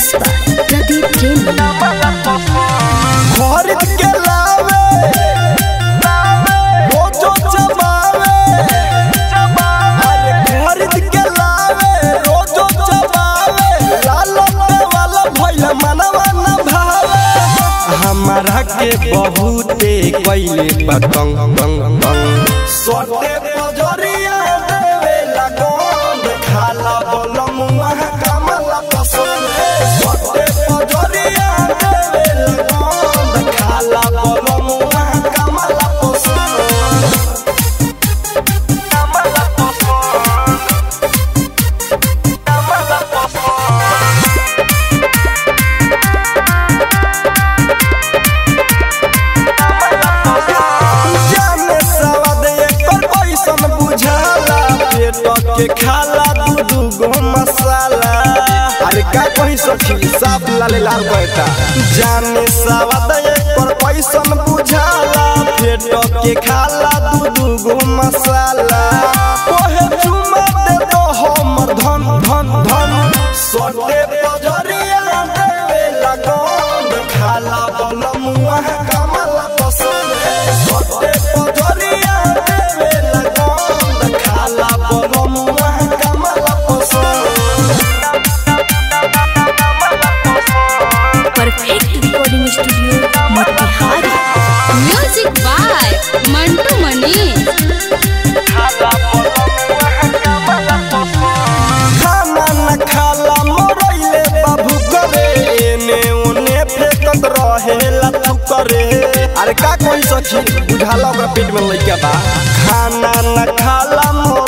mix by Pradeep प्रेमी खरीद के लावे रोजो जमावे अरे खरीद के लावे रोजो जमावे लालो वाला भैया मनवा न भावे हमारा के बहुते कइले पतंग बंग बंग सोटे पजरिया देवे लगन खाला बोलम वहाँ कमला पसंद सोटे पजरिया देवे लगन खाला बोलम वहाँ कमला पसंद कमला पसंद कमला पसंद जाने सवाद एकर कैसन बुझाला पेट के खाला दू दू गो मसाला अरे का कही सखी साफ लाले लाल बैठा जाने सवाद एकर कैसन बुझाला पेट के खाला दू दू गो मसाला ओहे चुमा दे तो हमर धन धन धन सोटे पजरिया देवे लगन खाला बलम वहाँ कमला पसंद सोटे पजरिया देवे लगन खाला बलम वहाँ कमला पसंद perfect recording studio Motihari music by Mantu Mani खाना न खाला मोरैले बाबू करे एने ओने फेकत रहेला तू करे अरे का कोई सखी बुझाला ओकरा पेट में लइका बा खाना न खाला मोर